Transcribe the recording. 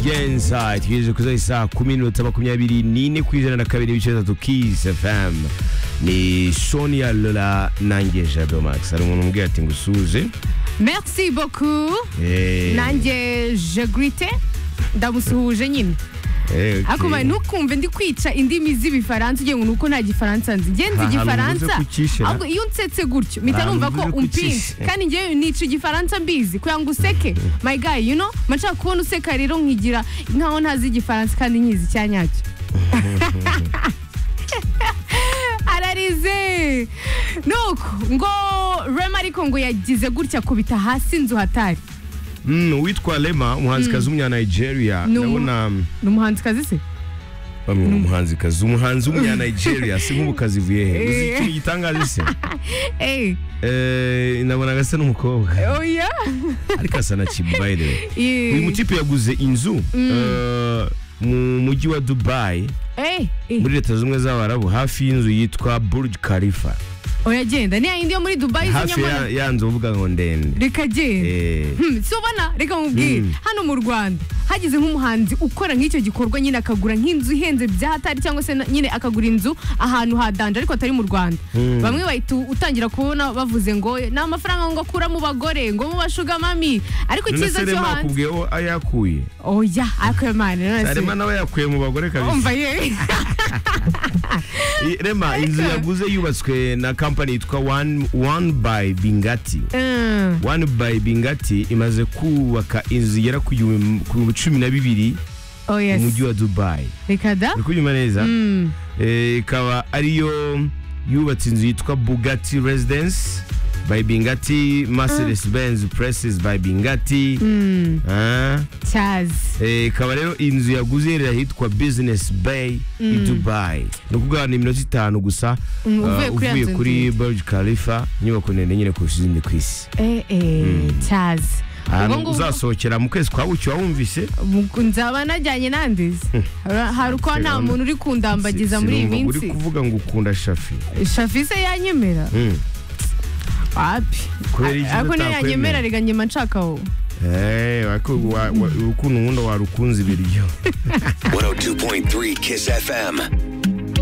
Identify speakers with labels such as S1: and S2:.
S1: izigenza itegereje kuza isaha kumi n'iminota makumyabiri n'ine ku ijana na kabiri n'ibice bitatu kizi fm ni sonia lola nanjye jado max hari umuntu umbwira ati ngo usuze
S2: merci beaucoup
S1: Eh,
S2: nanjye je grite ndamusuhuje nyine
S1: eh, okay.
S2: akuba ntukumve ndi kwica indimi z'ibifaransa ugiye ngo ni uko nta gifaransa nzi njye nzi
S1: Aha,
S2: igifaransa
S1: ntuvuze ko ucishe,
S2: ahubwo iyo unsetse gutyo mpita
S1: Aha,
S2: numva ko
S1: ntuvuze ko
S2: umpinze
S1: ucishe.
S2: kandi njye nica igifaransa mbizi kugira ngo useke my guy you know mba nshaka kubona useka rero nkigira nkaho ntazi igifaransa kandi nyizi icyanyacyo ararize nuko ngo rema ariko ngo yagize gutya akubita hasi inzu hatari
S1: Mm, uwitwa lema umuhanzikazi w'umunya nigeria
S2: Ni umu-
S1: ndabona
S2: ni umuhanzikazi se
S1: bamwe mu muhanzikazi umuhanzi w'umunya nigeria si nk'ubukazi ivuye he uzi
S2: Eh.
S1: ikintu gitangaje se
S2: eee
S1: Eh, ndabona agasa n'umukobwa
S2: oya
S1: ariko asa na chibu by the way uyu
S2: eee
S1: mutipe yaguze inzu eh, mu mujyi wa dubai
S2: eee
S1: muri leta z'ubumwe z'abarabu hafi y'inzu yitwa burj khalifa
S2: uragenda ni yayindi yo muri dubayi
S1: hafi ya,
S2: z'inyamara
S1: ya nzu bavuga ngo ndende
S2: reka genda
S1: Eh,
S2: Hmm, si ubona reka nkubwire
S1: Mm.
S2: hano mu rwanda hagize nk'umuhanzi ukora nk'icyo gikorwa nyine akagura nk'inzu ihenze bya hatari cyangwa se na- nyine akagura inzu ahantu hadanje ariko atari mu rwanda
S1: Mm.
S2: bamwe bahita utangira kubona bavuze ngo ni amafaranga ngo akura mu bagore ngo mu bashuga mami ariko
S1: none
S2: icyiza
S1: se
S2: cyo
S1: rema
S2: hanze
S1: akubwiye aho yakuye
S2: oya akwemane none
S1: rema
S2: se
S1: nawe yakuye mu bagore kabisa
S2: umva ye
S1: I- rema inzu yaguze yubatswe na kampani yitwa one, one by bingati
S2: Mm.
S1: one by bingati imaze kubaka inzu igera ku gihumbi- ku bihumbi cumi na bibiri
S2: oh
S1: mu mujyi
S2: yes
S1: wa dubai
S2: reka da
S1: uri kunyuma neza
S2: Mm.
S1: Eh, ikaba ariyo yubatse inzu yitwa bugatti residence by bingati mercedes benz presses by bingati
S2: Mm.
S1: Ah,
S2: cyazi
S1: eh, ikaba rero inzu yaguze iherereye ahitwa business bay i dubai ni ukuvuga ni iminota itanu gusa
S2: Mm,
S1: ah,
S2: uvuye kuri ya
S1: uvuye
S2: nzu
S1: kuri
S2: ndende.
S1: burj khalifa inyubako ndende nyine kurusha izindi ku isi
S2: Eh, eh, cyazi
S1: ahantu
S2: Ubwo ngubwo-
S1: uzasohokera mu kwezi kwa buki wawumvise
S2: Mu- nzaba najyanye nandizi hari uko nta muntu uri kundambagiza muri iyi
S1: Sinumva uri
S2: minsi
S1: kuvuga ngo ukunda shafi
S2: shafise yanyemera
S1: Mm.
S2: wapi
S1: Kubera iki
S2: ariko niyo
S1: utakwemera?
S2: yanyemera reka nyema nshaka wowe
S1: Eh, wako- wa- wa- ukuntu nkunda warukunze ibiryo
S3: 102.3 Kiss FM.